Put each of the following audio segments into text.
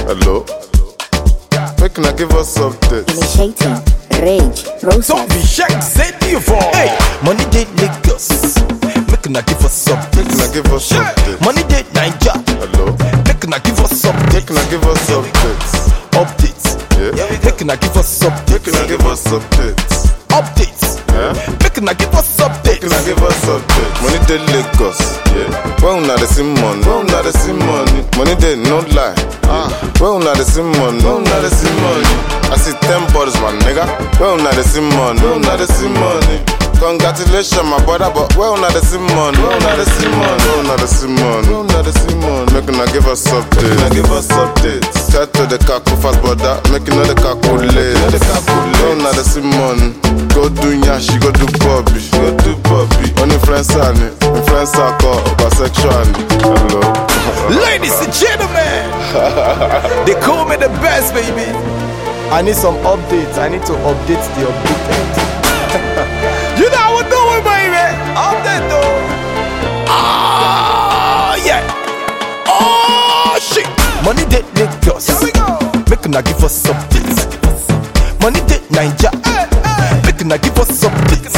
Hello. Make una give us updates. Initiating rage Don't process. be shaky, say the for. Hey, money dey Lagos. Make una give us Make updates. una give us updates. Money dey Naija. Hello. Make una give us Make updates. una give us updates. Updates. Yeah. Make una give us Make updates. una give us updates. Updates. Yeah. Make una give us Make una updates. give us updates. Money dey Lagos. Yeah. When una dey see money. When una dey see money. Money dey no lie. Ah. When una dey see money. When una dey see money. I see ten bodies, my nigga. When una dey see money. When una dey see money. Congratulations, my brother, but where una dey see money? Where una dey see money? Where una dey see money? Where una dey see money? Make una give us updates. Make una give us updates. Tell to the kaku fast, brother. Make you know the calculate. Know the calculate. Where una dey see money? Go do nyashi, go do bobby, go do bobby. On influencer ni, influencer call bisexual ni. Hello. Ladies and gentlemen, they call me the best, baby. I need some updates. I need to update the updated. you know how we do it, baby. Update though. Ah, yeah. Oh, shit. Money dey Lagos. Here we go. Make una give us updates. Money dey Naija. Make una give us updates.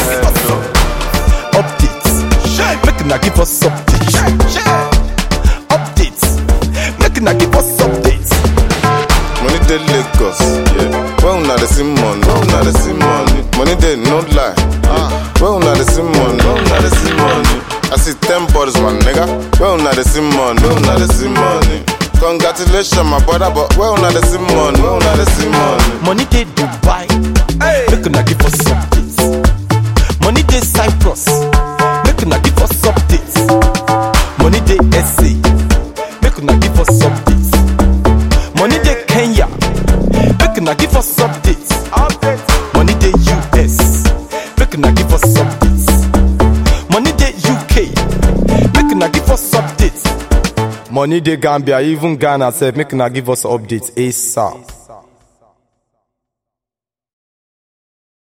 Updates. Make una give us updates. Updates. Make una give us updates. Money dey Lagos, yeah. When una dey see money, when una dey see money. Money dey no lie. Ah. When una dey see money, when una dey see money. I see ten bodies, my nigga. When una dey see money, when una dey see money. Congratulations, my brother, but where una dey see money, where una dey see money. Money dey Dubai. Make una give us updates. Money dey Cyprus. Make una give us updates. Money dey SA. Make una give us updates. Money dey Kenya. Make una give us updates. Money dey US. Make una give us updates. Money dey UK. Make una give us updates. Money dey Gambia, even Ghana sef. Make una give us updates ASAP.